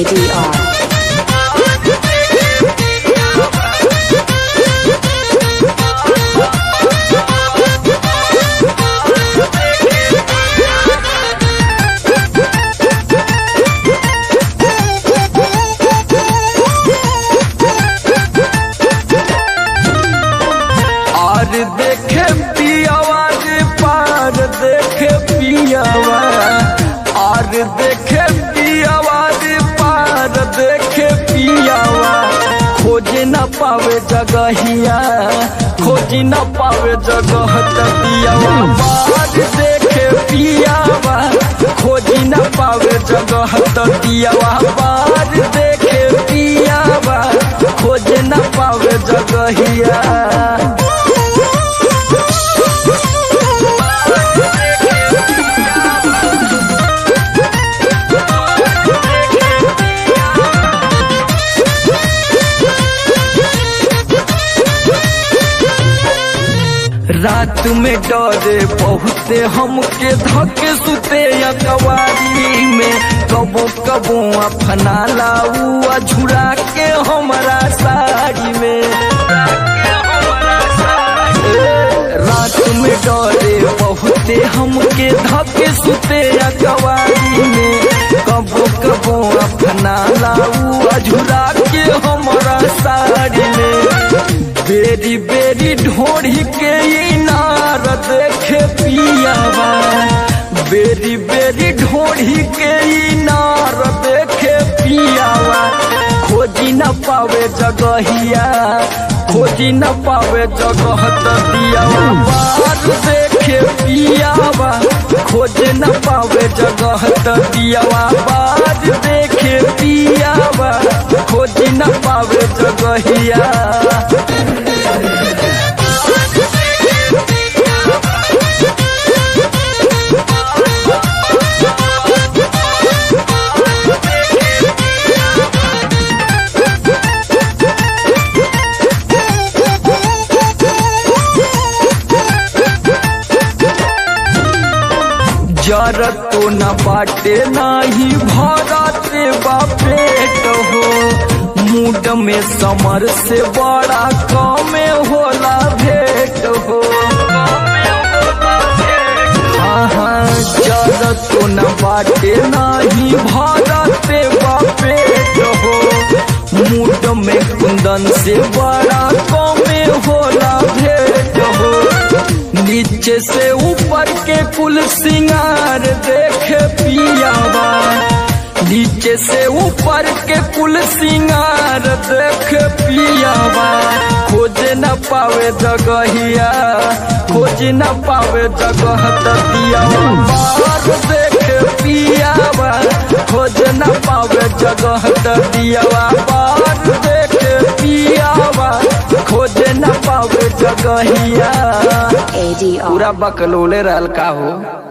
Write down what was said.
ADR. और देखे पियावा रे पार देखे पियावा और देखे पियावा रे पार देखे पियावा खोजे न पावे जगहिया खोजी न पावे जगह तकियावा पार देखे पियावा खोजी न पावे जगह तकियावा पार देखे पियावा खोजे न पावे जगहिया रात में डरे बहुते हमके धके सुते अकवारी में कबो कबो अपना लाऊ झुरा के हमारा साड़ी में रात में डरे बहुते हमके धके सुते अकवारी में कबो कबो अपना लाऊ झुरा के हमारा साड़ी में बेरी बेरी ढोढ़ी के इनार देखे पियावा बेरी बेरी ढोढ़ी के इनार देखे पियावा खोजी न पावे जगहिया खोजी न पावे जगह दियावा बार देखे पियावा खोजे न पावे जगह दियावा बार देखे पियावा खोजी न पावे जगहिया जरत तो न बाटे नाही भरते बापेट हो मूड में समर से बड़ा कमे होला भेट हो हाँ हाँ जरत तो न बाटे नाही भरते बापेट हो मूड में कुंदन से बड़ा कमे होला भेट हो नीचे से ऊपर के कुल सिंगार देखे पियावा नीचे से ऊपर के कुल सिंगार देखे पियावा खोजे न पावे जगहिया खोज न पावे जगह दियावा बार देखे पियावा खोज न पावे जगह दियावा बार देखे पियावा खोजे न पावे जगहिया ADR. पूरा बकलोले रहल का हो